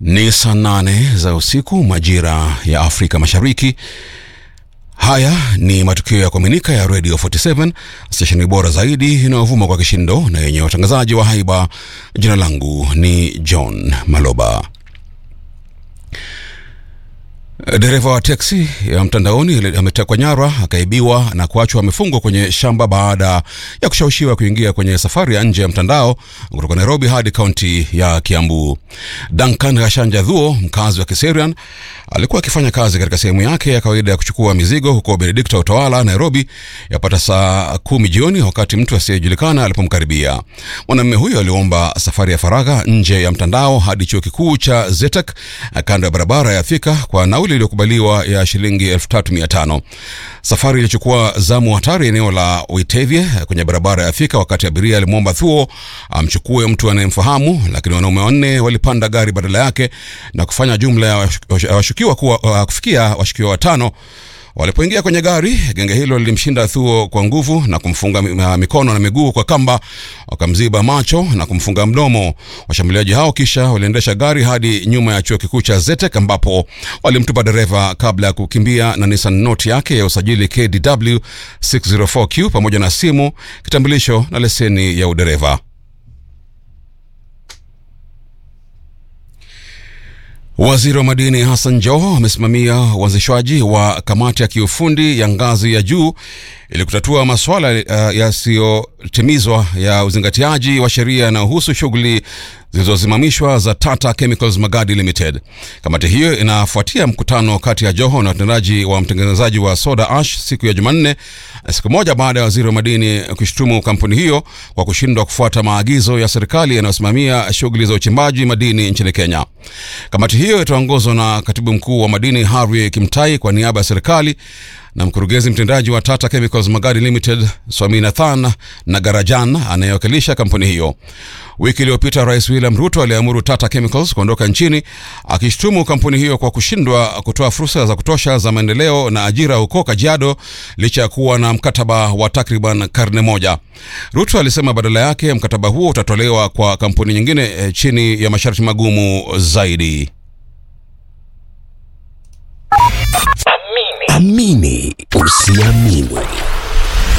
Ni saa nane za usiku majira ya Afrika Mashariki. Haya ni matukio ya kuaminika ya Radio 47 stesheni bora zaidi inayovuma kwa kishindo na yenye watangazaji wa haiba. Jina langu ni John Maloba. Dereva wa teksi ya mtandaoni ametekwa nyara, akaibiwa na kuachwa amefungwa kwenye shamba baada ya kushawishiwa kuingia kwenye safari ya nje ya mtandao kutoka Nairobi hadi kaunti ya Kiambu. Duncan Gashanja Dhuo, mkazi wa Kiserian, alikuwa akifanya kazi katika sehemu yake ya kawaida ya kuchukua mizigo huko Benedikta Utawala, Nairobi, yapata saa kumi jioni, wakati mtu asiyejulikana alipomkaribia. Mwanamume huyo aliomba safari ya faragha nje ya mtandao hadi chuo kikuu cha Zetek kando ya barabara ya Thika kwa nauli iliyokubaliwa ya shilingi 3500. Safari ilichukua zamu hatari eneo la Uitevye kwenye barabara ya Thika, wakati abiria alimwomba Thuo amchukue mtu anayemfahamu, lakini wanaume wanne walipanda gari badala yake na kufanya jumla ya washukiwa kuwa uh, kufikia washukiwa watano. Walipoingia kwenye gari, genge hilo lilimshinda Thuo kwa nguvu na kumfunga mikono na miguu kwa kamba, wakamziba macho na kumfunga mdomo. Washambuliaji hao kisha waliendesha gari hadi nyuma ya chuo kikuu cha Zetek ambapo walimtupa dereva kabla ya kukimbia na Nissan Note yake ya usajili KDW 604Q pamoja na simu, kitambulisho na leseni ya udereva. Waziri wa madini Hassan Joho amesimamia uanzishwaji wa kamati ya kiufundi ya ngazi ya juu ili kutatua masuala uh, yasiyotimizwa ya uzingatiaji wa sheria yanayohusu shughuli zilizosimamishwa za Tata Chemicals Magadi Limited. Kamati hiyo inafuatia mkutano kati ya Joho na watendaji wa mtengenezaji wa soda ash siku ya Jumanne, siku moja baada ya waziri wa madini kushutumu kampuni hiyo kwa kushindwa kufuata maagizo ya serikali yanayosimamia shughuli za uchimbaji madini nchini Kenya. Kamati hiyo itaongozwa na katibu mkuu wa madini Harry Kimtai kwa niaba ya serikali na mkurugenzi mtendaji wa Tata Chemicals Magadi Limited Swaminathan Nagarajan anayewakilisha kampuni hiyo. Wiki iliyopita Rais William Ruto aliamuru Tata Chemicals kuondoka nchini akishutumu kampuni hiyo kwa kushindwa kutoa fursa za kutosha za maendeleo na ajira huko Kajiado licha ya kuwa na mkataba wa takriban karne moja. Ruto alisema badala yake mkataba huo utatolewa kwa kampuni nyingine eh, chini ya masharti magumu zaidi. Amini usiamini.